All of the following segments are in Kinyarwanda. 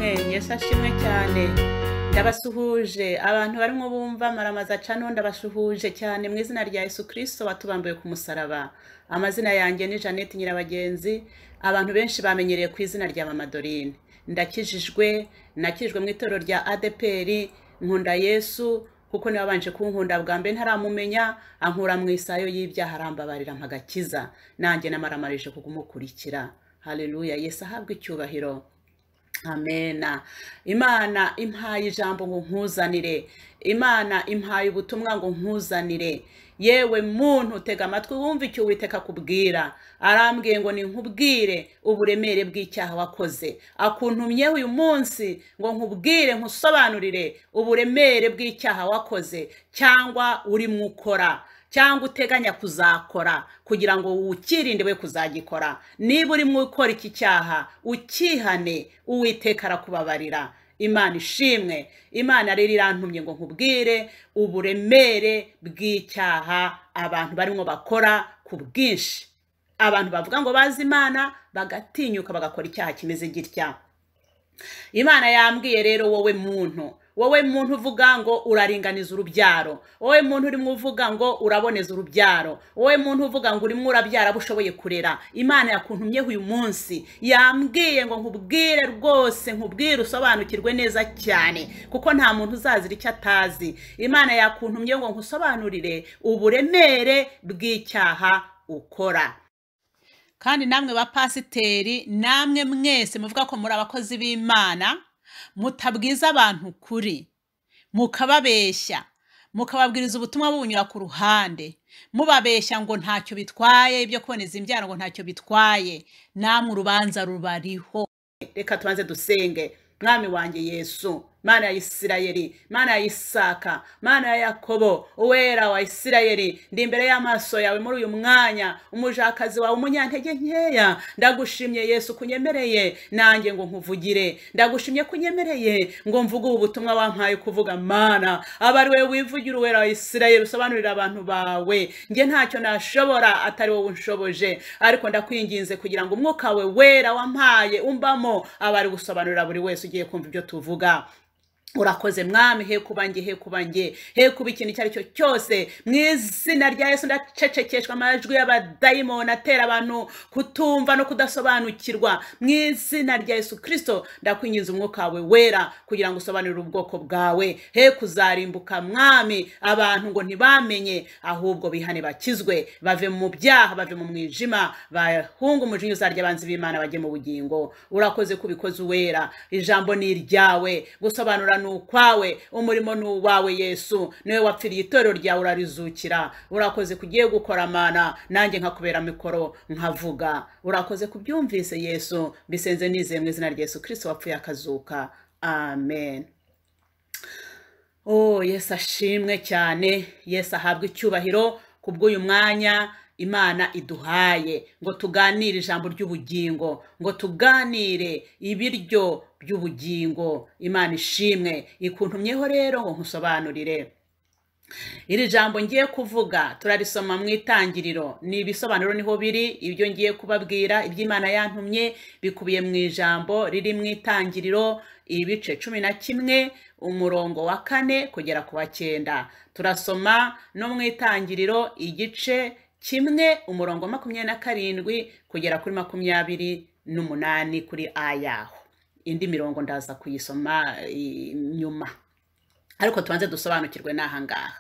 yashashimwe cyane ndabasuhuje abantu barimo bumva maramaza cano ndabasuhuje cyane mu izina rya yesu kirisito watubambuye ku musaraba amazina yanjye ni jeannette nyirabagenzi abantu benshi bamenyereye ku izina rya mama dorine ndakijijwe nakijijwe mu itorero rya adeperi nkunda yesu kuko niwe wabanje kunkunda bwa mbere ntaramumenya ankura mu isayo y'ibyaha arambabarira mpagakiza nanjye namaramarije kumukurikira hareruya yesu ahabwa icyubahiro amena imana impaye ijambo ngo nkuzanire imana impaye ubutumwa ngo nkuzanire yewe muntu tega amatwi wumva icyo uwiteka akubwira arambwiye ngo nkubwire uburemere bw'icyaha wakoze akuntumyeho uyu munsi ngo nkubwire nkusobanurire uburemere bw'icyaha wakoze cyangwa urimo ukora cyangwa uteganya kuzakora kugira ngo ukirinde we kuzagikora niba urimo ukora iki cyaha ukihane uwiteka arakubabarira imana ishimwe imana rero irantumye ngo nkubwire uburemere bw'icyaha abantu barimo bakora ku bwinshi abantu bavuga ngo bazi imana bagatinyuka bagakora icyaha kimeze gitya imana yambwiye rero wowe muntu wowe muntu uvuga ngo uraringaniza urubyaro wowe muntu urimo uvuga ngo uraboneza urubyaro wowe muntu uvuga ngo urimo urabyara abo ushoboye kurera imana yakuntumyeho uyu munsi yambwiye ngo nkubwire rwose nkubwire usobanukirwe neza cyane kuko nta muntu uzazira icyo atazi imana yakuntumye ngo nkusobanurire uburemere bw'icyaha ukora kandi namwe bapasiteri namwe mwese muvuga ko muri abakozi b'imana mutabwiza abantu ukuri mukababeshya mukababwiriza ubutumwa bubunyura ku ruhande mubabeshya ngo ntacyo bitwaye ibyo kuboneza imbyaro ngo ntacyo bitwaye namwe urubanza rubariho reka tubanze dusenge mwami wanjye yesu mana ya isirayeli mana ya isaka mana ya yakobo uwera wa isirayeli ndi imbere y'amaso yawe muri uyu mwanya umujakazi wawe umunyantege nkeya ndagushimye yesu kunyemereye nanjye ngo nkuvugire ndagushimye kunyemereye ngo mvuge ubu butumwa wampaye kuvuga mana aba ari wowe wivugira uwera wa isirayeli usobanurira abantu bawe njye ntacyo nashobora atari wowe unshoboje ariko ndakwinginze kugira ngo umwuka we wera wampaye umbamo aba ari gusobanurira buri wese ugiye kumva ibyo tuvuga urakoze mwami he kuba nge he kuba nge he kuba ikintu icyo ari cyo cyose mu izina rya yesu ndacecekeshwa amajwi y'abadayimoni atera abantu kutumva no kudasobanukirwa mu izina rya yesu kirisito ndakwinjiza umwuka wawe wera kugira ngo usobanurire ubwoko bwawe he kuzarimbuka mwami abantu ngo ntibamenye ahubwo bihane bakizwe bave mu byaha bave mu mwijima bahunga umujinya uzarya abanzi b'imana bajye mu bugingo urakoze kubikoze uwera ijambo ni iryawe gusobanura ni ukwawe umurimo ni uwawe yesu niwe wapfiriye itorero ryawe urarizukira urakoze kugiye gukora amana nanjye nkakubera mikoro nkavuga urakoze kubyumvise yesu bisenze nizeye mu izina rya yesu kirisito wapfuye akazuka amen oh yesu ashimwe cyane yesu ahabwa icyubahiro kubw'uyu mwanya imana iduhaye ngo tuganire ijambo ry'ubugingo ngo tuganire ibiryo by'ubugingo imana ishimwe ikuntumyeho rero ngo nkusobanurire iri jambo ngiye kuvuga turarisoma mu itangiriro ni ibisobanuro niho biri ibyo ngiye kubabwira iby'imana yantumye bikubiye mu ijambo riri mu itangiriro ibice cumi na kimwe umurongo wa kane kugera ku wa cyenda turasoma no mu itangiriro igice kimwe umurongo makumyabiri na karindwi kugera kuri makumyabiri n'umunani kuri ayaho indi mirongo ndaza kuyisoma nyuma ariko tubanze dusobanukirwe n'ahangaha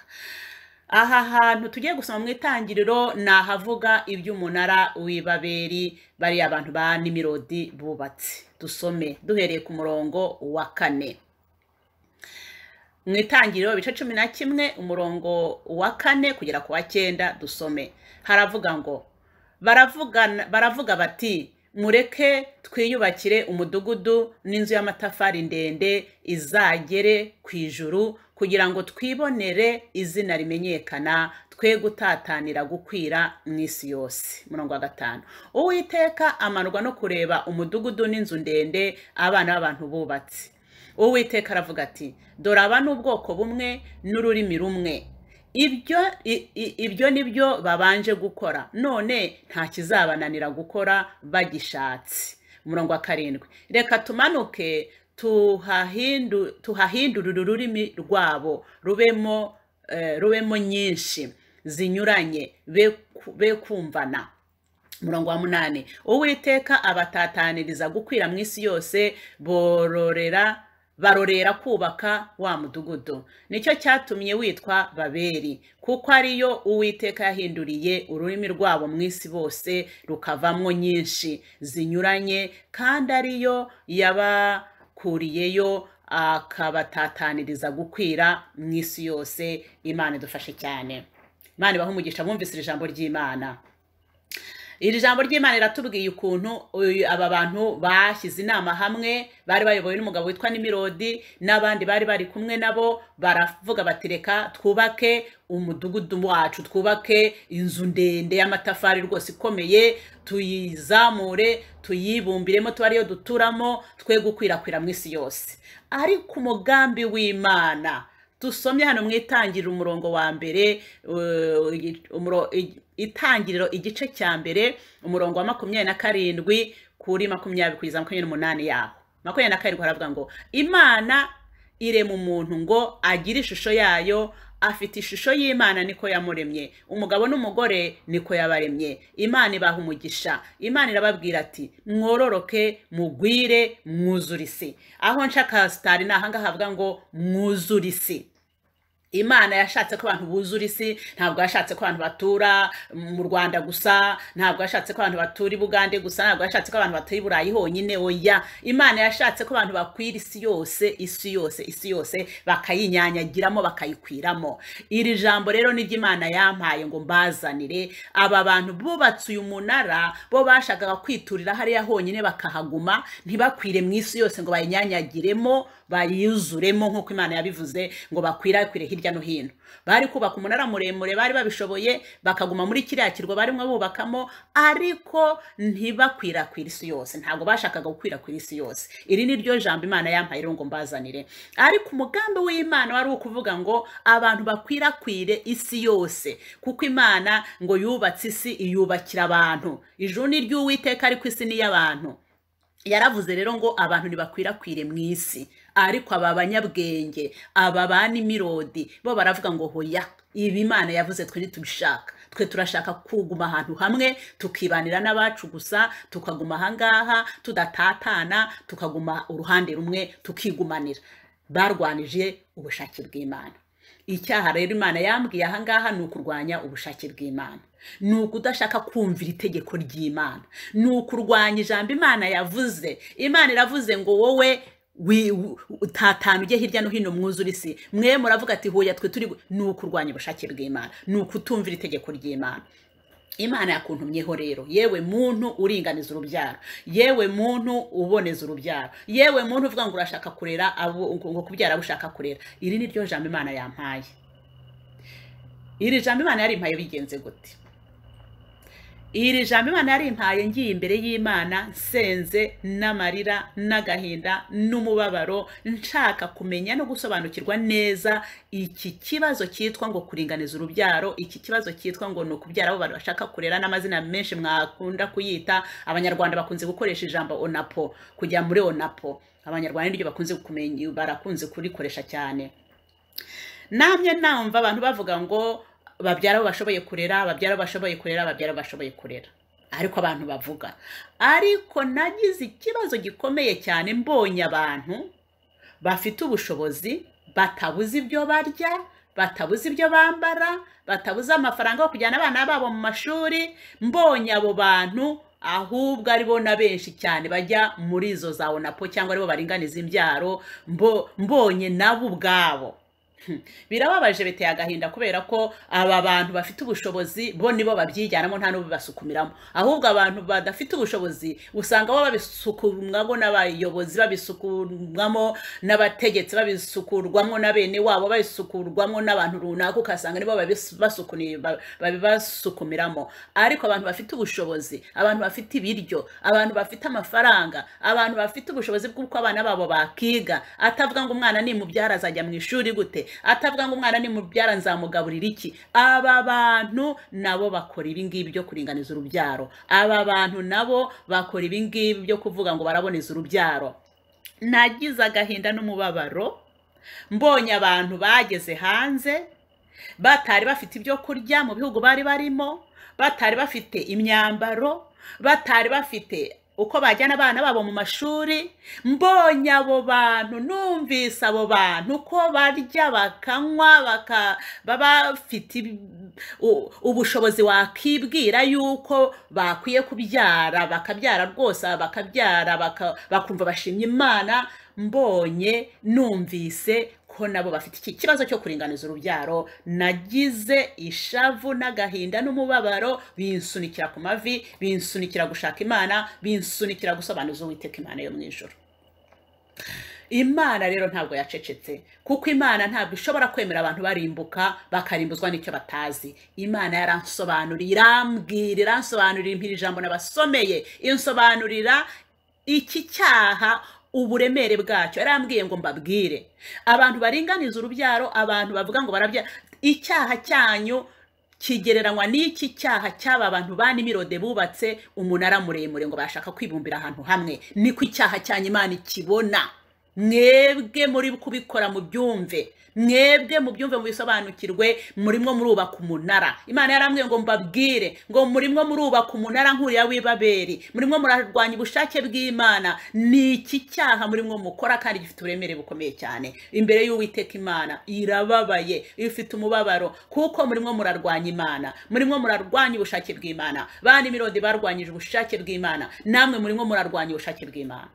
aha hantu tugiye gusoma mu itangiriro ni ahavuga iby'umunara w'ibaberi bariya abantu ba nimirodi bubatse dusome duhereye ku murongo wa kane mu itangiriro ibice cumi na kimwe umurongo wa kane kugera ku wa cyenda dusome haravuga ngo baravuga bati mureke twiyubakire umudugudu n'inzu y'amatafari ndende izagere ku ijuru kugira ngo twibonere izina rimenyekana twe gutatanira gukwira mu isi yose murongo wa gatanu uwiteka amanurwa no kureba umudugudu n'inzu ndende abana b'abantu bubatse uwiteka aravuga ati dore aba ni ubwoko bumwe n'ururimi rumwe ibyo ibyo ni byo babanje gukora none nta kizabananira gukora bagishatse umurongo wa karindwi reka tumanuke tuhahindu- tuhahindurire ururimi rwabo rubemo eh, rubemo nyinshi zinyuranye be ku- be kumvana umurongo wa munani uwiteka abatataniriza gukwira mu isi yose bororera barorera kubaka wa mudugudu nicyo cyatumye witwa babeli kuko ariyo uwiteka yahinduriye ururimi rwabo mu isi bose rukavamwo nyinshi zinyuranye kandi ariyo yabakuriyeyo akabatataniriza gukwira mu isi yose imana idufashe cyane imana ibahe umugisha bumvise iri jambo ry'imana iri jambo ry'imana riratubwiye ukuntu uyu- aba bantu bashyize inama hamwe bari bayobowe n'umugabo witwa nimirodi n'abandi bari bari kumwe nabo baravuga bati reka twubake umudugudu wacu twubake inzu ndende y'amatafari rwose ikomeye tuyizamure tuyibumbiremo tuba ariyo duturamo twe gukwirakwira mu isi yose ariko umugambi w'imana dusomye hano mu itangiriro umurongo wa mbere uh, igi- umuro- igi- itangiriro igice cya mbere umurongo wa makumyabiri na karindwi kuri makumyabiri kugeza makumyabiri n'umunani yaho makumyabiri na karindwi haravuga ngo imana irema umuntu ngo agire ishusho yayo afite ishusho y'imana niko yamuremye umugabo n'umugore niko yabaremye imana ibaha umugisha imana irababwira ati mwororoke mugwire mwuzure isi aho nshaka sitari ni ahangaha havuga ngo mwuzure isi imana yashatse ko abantu buzura isi ntabwo yashatse ko abantu batura mu rwanda gusa ntabwo yashatse ko abantu batura i bugande gusa ntabwo yashatse ko abantu batura i burayi honyine oya imana yashatse ko abantu bakwira isi yose isi yose isi yose bakayinyanyagiramo bakayikwiramo iri jambo rero ni ry'imana yampaye ngo mbazanire aba bantu bubatse uyu munara bo bashakaga kwiturira hariya honyine bakahaguma ntibakwire mu isi yose ngo bayinyanyagiremo bayuzuremo nk'uko imana yabivuze ngo bakwirakwire hirya no hino bari kubaka umunara muremure bari babishoboye bakaguma muri kiriya kirwa barimo bubakamo ariko ntibakwirakwire isi yose ntabwo bashakaga gukwirakwira isi yose iri ni ryo jambo imana yampaye rero ngo mbazanire ariko umugambi w'imana wari ukuvuga ngo abantu bakwirakwire isi yose kuko imana ngo yubatse isi iyubakira abantu ijuru ni ry'uwiteka ariko isi ni iy'abantu yaravuze rero ngo abantu ntibakwirakwire mu isi ariko aba banyabwenge aba ba nimirodi bo baravuga ngo hoya ibi imana yavuze twe ntitubishaka twe turashaka kuguma ahantu hamwe tukibanira n'abacu gusa tukaguma ahangaha tudatatana tukaguma uruhande rumwe tukigumanira barwanije ubushake bw'imana icyaha rero imana yambwiye ahangaha ni ukurwanya ubushake bw'imana ni ukudashaka kumvira itegeko ry'imana ni ukurwanya ijambo imana yavuze imana iravuze ngo wowe wi- u- utatana ujye hirya no hino mwuzure isi mwe muravuga ati huya twe turi gu-" ni ukurwanya ubushake bw'imana ni ukutumvira itegeko ry'imana imana yakuntumyeho rero yewe muntu uringaniza urubyaro yewe muntu uboneza urubyaro yewe muntu uvuga ngo urashaka kurera abo- ngo kubyara abo ushaka kurera iri ni ryo jambo imana yampaye iri jambo imana yarimpaye bigenze gute iri jambo imana yarimpaye ngiye imbere y'imana nsenze n'amarira n'agahinda n'umubabaro nshaka kumenya no gusobanukirwa neza iki kibazo cyitwa ngo kuringaniza urubyaro iki kibazo cyitwa ngo ni ukubyara abo bantu bashaka kurera n'amazina menshi mwakunda kuyita abanyarwanda bakunze gukoresha ijambo onapo kujya muri onapo abanyarwanda niryo bakunze kumenya barakunze kurikoresha cyane namwe namva abantu bavuga ngo babyara abo bashoboye kurera babyara abo bashoboye kurera babyara abo bashoboye kurera ariko abantu bavuga ariko nagize ikibazo gikomeye cyane mbonye abantu bafite ubushobozi batabuze ibyo barya batabuze ibyo bambara batabuze amafaranga yo kujyana abana babo mu mashuri mbonye abo bantu ahubwo ari bo na benshi cyane bajya muri izo za onapo cyangwa aribo baringaniza imbyaro mbo- mbonye nabo ubwabo birababaje biteye agahinda kubera ko aba bantu bafite ubushobozi bo nibo babyijyanamo nta n'ubibasukumiramo ahubwo abantu badafite ubushobozi usanga bo babisukurwamo n'abayobozi babisukurwamo n'abategetsi babisukurwamo na bene wabo babisukurwamo n'abantu runaka ukasanga nibo babis- basukuni- ba- babibasukumiramo ariko abantu bafite ubushobozi abantu bafite ibiryo abantu bafite amafaranga abantu bafite ubushobozi bw'uko abana babo bakiga atavuga ngo umwana nimubyara azajya mu ishuri gute atavuga ngo umwana nimubyara nzamugaburira iki aba bantu nabo bakora ibingibi byo kuringaniza urubyaro aba bantu nabo bakora ibingibi byo kuvuga ngo baraboneza urubyaro nagize agahinda n'umubabaro mbonye abantu bageze hanze batari bafite ibyo kurya mu bihugu bari barimo batari bafite imyambaro batari bafite uko bajyana abana babo mu mashuri mbonye abo bantu numvise abo bantu ko barya bakanywa baka- baba bafite ibi- u- ubushobozi wakibwira yuko bakwiye kubyara bakabyara rwose bakabyara baka- bakumva bashimye imana mbonye numvise ko nabo bafite iki kibazo cyo kuringaniza urubyaro nagize ishavu n'agahinda n'umubabaro binsunikira ku mavi binsunikira gushaka imana binsunikira gusobanuza uwiteka imana yo mu ijoro imana rero ntabwo yacecetse kuko imana ntabwo ishobora kwemera abantu barimbuka bakarimbuzwa n'icyo batazi imana yaransobanuriye irambwira iransobanurira impira ijambo nabasomeye insobanurira iki cyaha uburemere bwacyo yarambwiye ngo mbabwire abantu baringaniza urubyaro abantu bavuga ngo barabya icyaha cyanyu kigereranywa n'iki cyaha cy'aba bantu ba nimirode bubatse umunara muremure ngo bashaka kwibumbira ahantu hamwe niko icyaha cyanyu imana ikibona mwebwe muri kubikora mu byumve mwebwe mu byumve mu bisobanukirwe murimo murubaka umunara imana yarambwiye ngo mbabwire ngo murimo murubaka umunara nk'uriya w'ibaberi murimo murarwanya ubushake bw'imana ni iki cyaha murimo mukora kandi gifite uburemere bukomeye cyane imbere y'uwiteka imana irababaye ifite umubabaro kuko murimo murarwanya imana murimo murarwanya ubushake bw'imana ba nimirode barwanyije ubushake bw'imana namwe murimo murarwanya ubushake bw'imana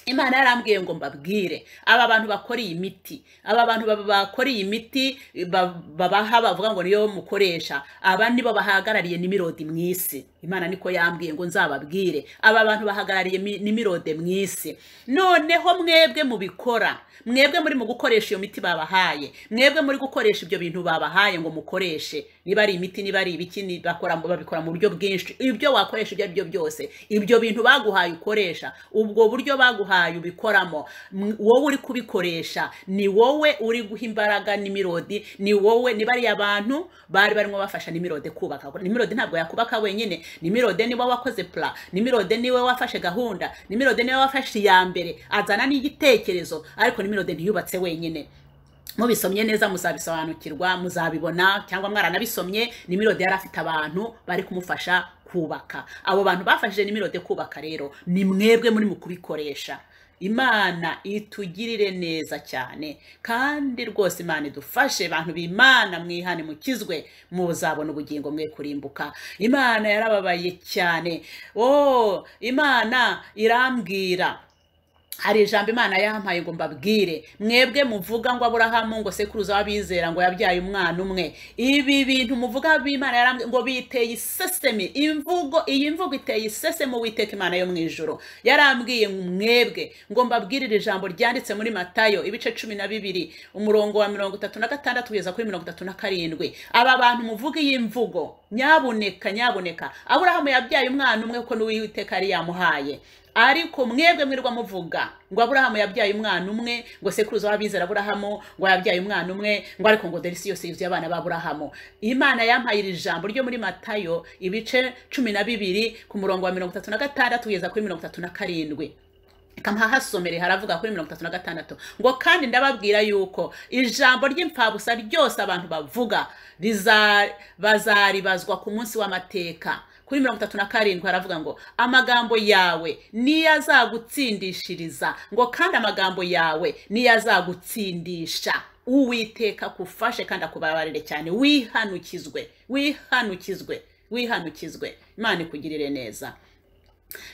imana yarambwiye ngo mbabwire aba bantu bakora iyi miti aba bantu ba- bakora iyi miti ba- babaha bavuga ngo niyo mukoresha aba nibo bahagarariye nimirode mu isi imana niko yambwiye ngo nzababwire aba bantu bahagarariye mi- nimirode mu isi noneho mwebwe mubikora mwebwe muri mu gukoresha iyo miti babahaye mwebwe muri gukoresha ibyo bintu babahaye ngo mukoreshe niba ari imiti niba ari ibiki ni- bakora mu- babikora mu buryo bwinshi ibyo wakoresha ibyo ari byo byose ibyo bintu baguhaye ukoresha ubwo buryo baguhaye ubikoramo M- wowe uri kubikoresha ni wowe uri guha imbaraga n'imirodi ni wowe ni bariya bantu bari barimo bafasha nimirode kubaka nimirode ntabwo yakubaka wenyine nimirode niwe wakoze pla nimirode niwe wafashe gahunda nimirode niwe wafashe iya mbere azana n'igitekerezo ariko nimirode ntiyubatse wenyine mubisomye neza muzabisobanukirwa muzabibona cyangwa mwaranabisomye nimirode yari afite abantu bari kumufasha kubaka abo bantu bafashije nimirode kubaka rero ni mwebwe muri mu kubikoresha imana itugirire neza cyane kandi rwose imana idufashe bantu b'imana mwihane mukizwe muzabona ubugingo mwe kurimbuka imana yarababaye cyane o imana irambwira hari ijambo imana yampaye ngo mbabwire mwebwe muvuga ngo aburahamu ngo sekuruza w'abizera ngo yabyaye umwana umwe ibi bintu muvuga b'imana yarambwiye ngo biteye isesemi imvugo iyi mvugo iteye isesemi uwiteka imana yo mu ijoro yarambwiye ngo mwebwe ngo mbabwirire ijambo ryanditse muri matayo ibice cumi na bibiri umurongo wa mirongo itatu na gatandatu kugeza kuri mirongo itatu na karindwi aba bantu muvuga iyi mvugo nyabuneka nyabuneka aburahamu yabyaye umwana umwe ko n'uwiteka yari yamuhaye ariko mwebwe mwirwa muvuga ngo aburahamu yabyaye umwana umwe ngo sekuruza w'abizera aburahamu ngo yabyaye umwana umwe ngo ariko ngo dore isi yose yuzuye abana b'aburahamu imana yampaye iri jambo ryo muri matayo ibice cumi na bibiri ku murongo wa mirongo itatu na gatandatu kugeza kuri mirongo itatu na karindwi kamahasomere haravuga kuri mirongo itatu na gatandatu ngo kandi ndababwira yuko ijambo ry'imfabusa ryose abantu bavuga riza- bazaribazwa ku munsi w'amateka kuri mirongo itatu na karindwi haravuga ngo amagambo yawe niyo azagutsindishiriza ngo kandi amagambo yawe niyo azagutsindisha uwiteka akufashe kandi akubabarire cyane wihanukizwe wihanukizwe wihanukizwe imana ikugirire neza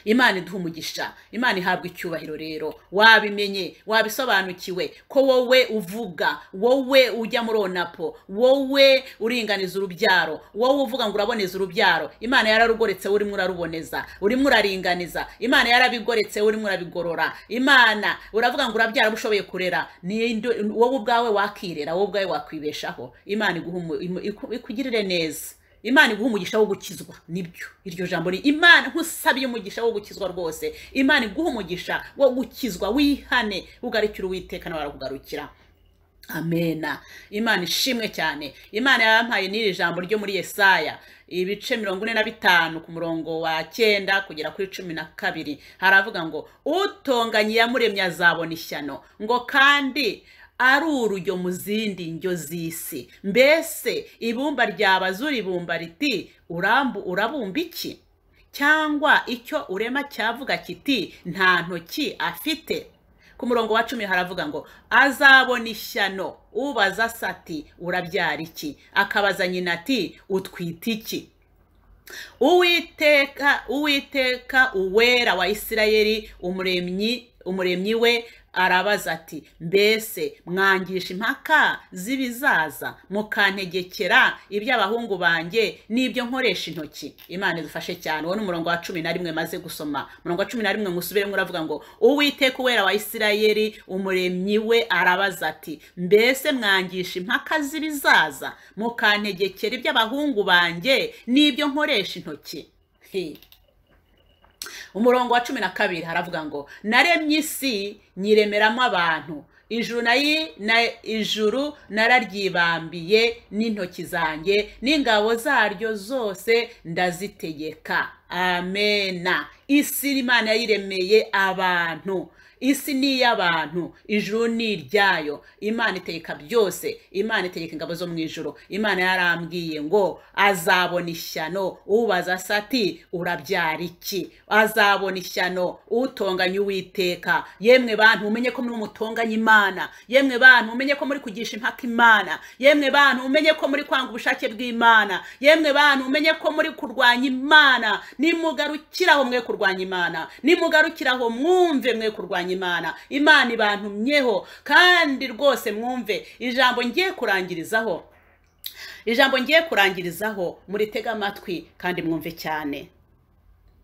imana iduha umugisha imana ihabwa icyubahiro rero wabimenye wabisobanukiwe ko wowe uvuga wowe ujya muri onapo wowe uringaniza urubyaro wowe uvuga ngo uraboneza urubyaro imana yararugoretse urimo uraruboneza urimo uraringaniza imana yarabigoretse urimo urabigorora imana uravuga ngo urabyara abo ushoboye kurera ni ndo- wowe ubwawe wakirera wowe ubwawe wakwibeshaho imana iguha umu- imu- iku- ikugirire neza imana iguha umugisha wo gukizwa nibyo iryo jambo ni imana nkusabiye umugisha wo gukizwa rwose imana iguha umugisha wo gukizwa wihane ugarukire uwiteka nawe arakugarukira amena imana ishimwe cyane imana yampaye n'iri jambo ryo muri yesaya ibice mirongo ine na bitanu ku murongo wa cyenda kugera kuri cumi na kabiri haravuga ngo utonganye iyamuremye azabona ishyano ngo kandi ari urujyo mu zindi ndyo z'isi mbese ibumba ryabazura ibumba riti urambu urabumba iki cyangwa icyo urema cyavuga kiti nta ntoki afite ku murongo wa cumi haravuga ngo azabona ishyano ubaza sati urabyara iki akabaza nyina ati utwite iki uwiteka uwiteka uwera wa isirayeli umuremyi umuremyi we arabaza ati mbese mwangisha impaka z'ibizaza mukantegekera iby'abahungu banjye n'ibyo nkoresha intoki imana idufashe cyane uwo ni umurongo wa cumi na rimwe maze gusoma umurongo wa cumi na rimwe musubiremo uravuga ngo uwiteka uwera wa isirayeli umuremyi we arabaza ati mbese mwangisha impaka z'ibizaza mukantegekera iby'abahungu banjye n'ibyo nkoresha intoki He. umurongo wa cumi na kabiri haravuga ngo naremye isi nyiremeramo abantu ijuru nayi na ijuru nararyibambiye n'intoki zanjye n'ingabo zaryo zose ndazitegeka amena isi imana yayiremeye abantu isi ni iy'abantu ijuru ni iryayo imana itegeka byose imana itegeka ingabo zo mu ijoro imana yarambwiye ngo azabona ishyano ubaza sati urabyara iki azabona ishyano utonganye uwiteka yemwe bantu umenye ko muri umutonganye imana yemwe bantu umenye ko muri kugisha impaka imana yemwe bantu umenye ko muri kwanga ubushake bw'imana yemwe bantu umenye ko muri kurwanya imana nimugarukiraho mwe kurwanya imana nimugarukiraho mwumve mwe kurwanya imana imana ibantumyeho kandi rwose mwumve ijambo ngiye kurangirizaho ijambo ngiye kurangirizaho muritega amatwi kandi mwumve cyane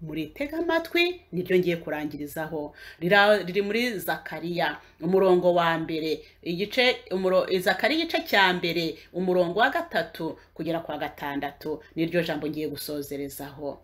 muritega amatwi niryo ngiye kurangirizaho Rira- riri muri zakariya umurongo wa mbere igice umuro- zakariya igice cya mbere umurongo wa gatatu kugera kwa gatandatu niryo jambo ngiye gusozerezaho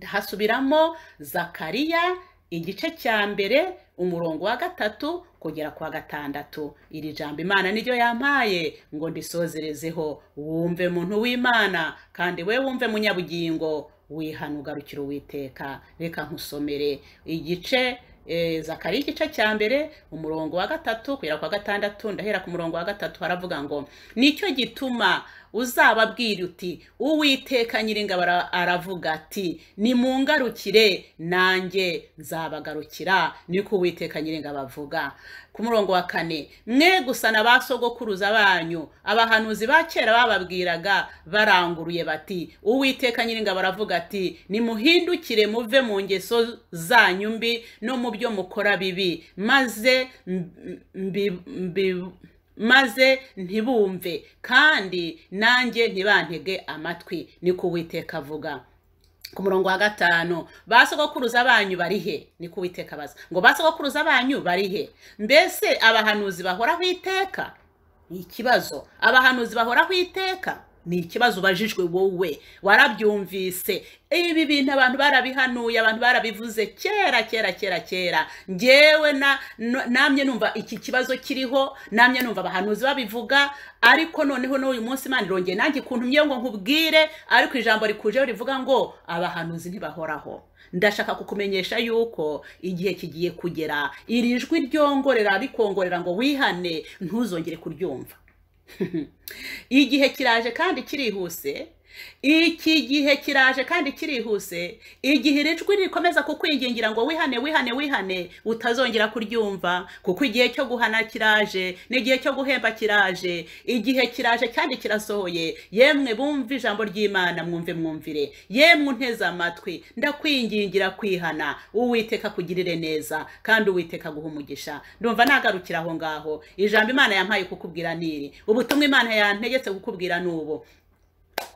hasubiramo zakariya igice cya mbere umurongo wa gatatu kugera kwa gatandatu iri jambo imana niryo yampaye ngo ndisozerezeho wumve muntu w'imana kandi we wumve munyabugingo wihana ugarukira uwiteka reka nkusomere igice eh, zakariya igice cya mbere umurongo wa gatatu kugera kwa gatandatu ndahera ku murongo wa gatatu haravuga ngo nicyo gituma uzababwira uti uwiteka nyiringabo ara- aravuga ati nimungarukire nanjye nzabagarukira niko uwiteka nyiringabo avuga ku murongo wa kane mwe gusa na ba sogokuruza banyu abahanuzi ba kera bababwiraga baranguruye bati uwiteka nyiringabo aravuga ati nimuhindukire muve mu ngeso zanyu mbi no mu byo mukora bibi maze mbi- mbi- mbi- maze ntibumve kandi nanjye ntibantege amatwi niko uwiteka avuga ku murongo wa gatanu ba sogokuruza banyu bari he niko uwiteka abaza ngo ba sogokuruza banyu bari he mbese abahanuzi bahoraho iteka ni ikibazo abahanuzi bahoraho iteka ni ikibazo ubajijwe wowe warabyumvise ibi bintu abantu barabihanuye abantu barabivuze kera kera kera kera ngewe na- no- namye numva iki kibazo kiriho namye numva abahanuzi babivuga ariko noneho n'uyu munsi imana irongeye nanjye ikuntumye ngo nkubwire ariko ijambo rikujeho rivuga ngo abahanuzi ntibahoraho ndashaka kukumenyesha yuko igihe kigiye kugera iri jwi ryongorera rikongorera ngo wihane ntuzongere kuryumva igihe kiraje kandi kirihuse iki gihe kiraje kandi kirihuse igihe iri jwi rikomeza kukwingingira ngo wihane wihane wihane utazongera kuryumva kuko igihe cyo guhana kiraje n'igihe cyo guhemba kiraje igihe kiraje kandi kirasohoye yemwe bumve ijambo ry'imana mwumve mwumvire yemwe unteze amatwi ndakwingingira kwihana uwiteka kugirire neza kandi uwiteka guha umugisha ndumva nagarukira aho ngaho ijambo imana yampaye kukubwira niri ubutumwa imana yantegetse kukubwira n'ubu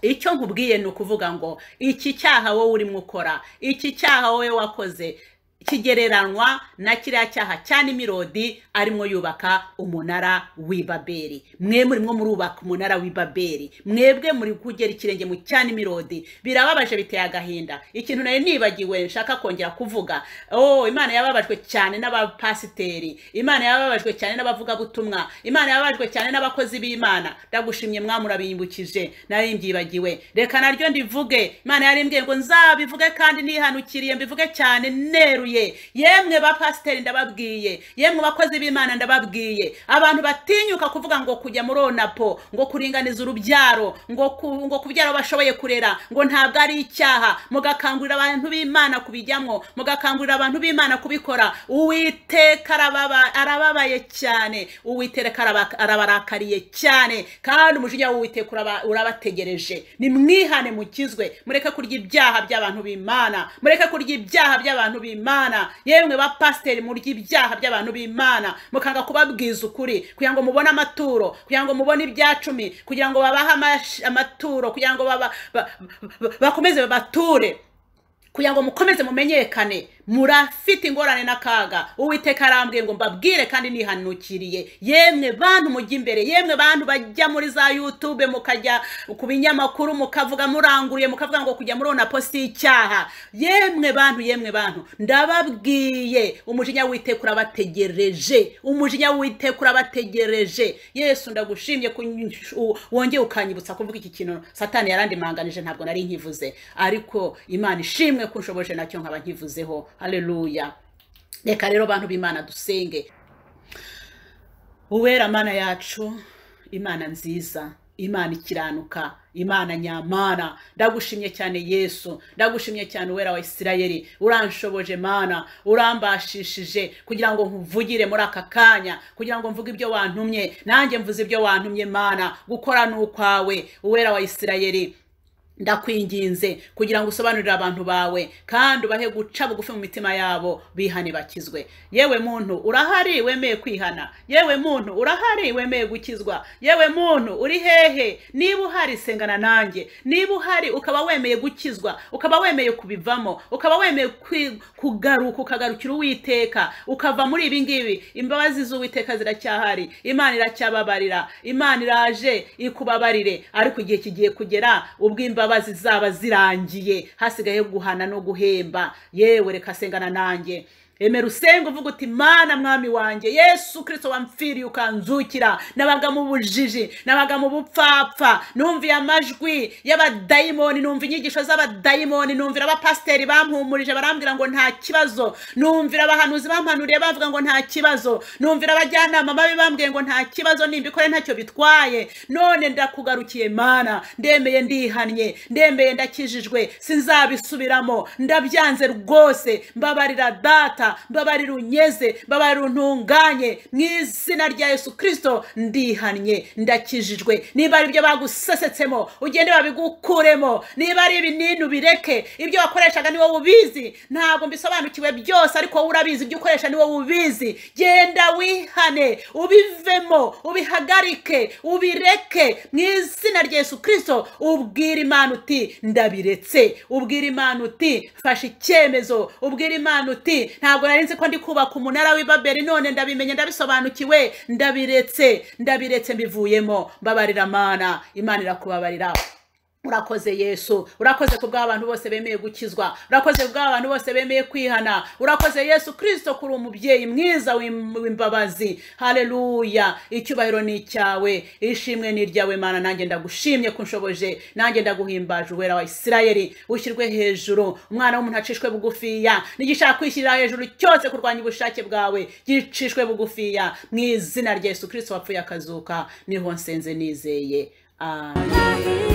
icyo nkubwiye ni ukuvuga ngo iki cyaha wowe urimo ukora iki cyaha wowe wakoze kigereranywa na kiriya cyaha cya nimirodi arimo yubaka umunara w'i babeli mwe murimo murubaka umunara w'i babeli mwebwe muri kugera ikirenge mu cya nimirodi birababaje biteye agahinda ikintu nari nibagiwe nshaka kongera kuvuga oh imana yababajwe cyane n'abapasiteri imana yababajwe cyane n'abavugabutumwa imana yababajwe cyane n'abakozi b'imana ndagushimye mwamuurabimbukije nari mbyibagiwe reka naryo ndivuge imana yarimbwiye ngo nzabivuge kandi nihanukiriye mbivuge cyane neruye yemwe ba pasiteri ndababwiye yemwe bakozi b'imana ndababwiye abantu batinyuka kuvuga ngo kujya muri onapo ngo kuringaniza urubyaro ngo ku- ngo kubyara abo bashoboye kurera ngo ntabwo ari icyaha mugakangurira abantu b'imana kubijyamo mugakangurira abantu b'imana kubikora uwiteka arababa- arababaye cyane uwiteka araba- arabarakariye cyane kandi umujinya w'uwiteka uraba- urabategereje nimwihane mukizwe mureke kurya ibyaha by'abantu b'imana mureke kurya ibyaha by'abantu b'imana yemwe ba pasiteri murya ibyaha by'abantu b'imana mukanga kubabwiza ukuri kugira ngo mubone amaturo kugira ngo mubone ibyacumi kugira ngo babahe amash- amaturo kugira ngo baba- ba- ba- bakomeze babature kugira ngo mukomeze mumenyekane murafite ingorane n'akaga uwiteka arambwiye ngo mbabwire kandi nihanukiriye yemwe bantu mujya imbere yemwe bantu bajya muri za youtube mukajya ku binyamakuru mukavuga muranguruye mukavuga ngo kujya muri onapo si icyaha yemwe bantu yemwe bantu ndababwiye umujinya w'iteka urabategereje umujinya w'iteka urabategereje yesu ndagushimye ko u- wongeye ukanyibutsa kuvuga iki kintu satani yarandimanganije ntabwo nari nkivuze ariko imana ishimwe ko unshoboje nacyo nkaba nkivuzeho haleluya reka rero bantu b'imana dusenge uwera mana yacu imana nziza imana ikiranuka imana nyamana ndagushimye cyane yesu ndagushimye cyane uwera wa isirayeli uranshoboje mana urambashishije kugira ngo nkuvugire muri aka kanya kugira ngo mvuge ibyo wantumye nanjye mvuze ibyo wantumye mana gukora ni ukwawe uwera wa isirayeli ndakwinginze kugira ngo usobanurire abantu bawe kandi ubahe guca bugufi mu mitima yabo bihane bakizwe yewe muntu urahari wemeye kwihana yewe muntu urahari wemeye gukizwa yewe muntu uri hehe niba uhari sengana nanjye niba uhari ukaba wemeye gukizwa ukaba wemeye kubivamo ukaba wemeye kwi- kugaruka ukagarukira uwiteka ukava muri ibi ngibi imbabazi z'uwiteka ziracyahari imana iracyababarira imana iraje ikubabarire ariko igihe kigiye kugera ubwo imbabazi zaba zirangiye hasigaye guhana no guhemba yewe reka sengana nanjye emera usenge uvuga uti mana mwami wanjye yesu kirisito wamfiriye ukanzukira nabaga mu bujiji nabaga mu bupfapfa numviye amajwi y'abadayimoni numva inyigisho z'abadayimoni numvira abapasiteri bampumurije barambwira ngo nta kibazo numvira abahanuzi bampanuriye bavuga ngo nta kibazo numvira abajyanama babi bambwiye ngo nta kibazo nimbikore ntacyo bitwaye none ndakugarukiye mana ndemeye ndihannye ndemeye ndakijijwe sinzabisubiramo ndabyanze rwose mbabarira data mbabarira unyeze mbabarira untunganye mu izina rya yesu kirisito ndihannye ndakijijwe niba ari ibyo bagusesetsemo ugende babigukuremo niba ari ibinini ubireke ibyo wakoreshaga ni wowe ubizi ntabwo mbisobanukiwe byose ariko wowe urabizi ibyo ukoresha ni wowe ubizi genda wihane ubivemo ubihagarike ubireke mu izina rya yesu kirisito ubwira imana uti ndabiretse ubwira imana uti mfashe icyemezo ubwira imana uti ntabwo nari nzi ko ndi kubaka umunara w'i babeli none ndabimenye ndabisobanukiwe ndabiretse ndabiretse mbivuyemo mbabarira mana imana irakubabarira urakoze yesu urakoze ku bw'abantu bose bemeye gukizwa urakoze ku bw'abantu bose bemeye kwihana urakoze yesu kirisito kuri umubyeyi mwiza w'im- w'imbabazi haleluya icyubahiro ni icyawe ishimwe ni iryawe mana nanjye ndagushimye ko unshoboje nanjye ndaguhimbaje uwera wa isirayeli ushyirwe hejuru umwana w'umuntu acishwe bugufiya n'igishaka kwishyirira hejuru cyose kurwanya ubushake bwawe gicishwe bugufiya mu izina rya yesu kirisito wapfuye akazuka niho nsenze nizeye amen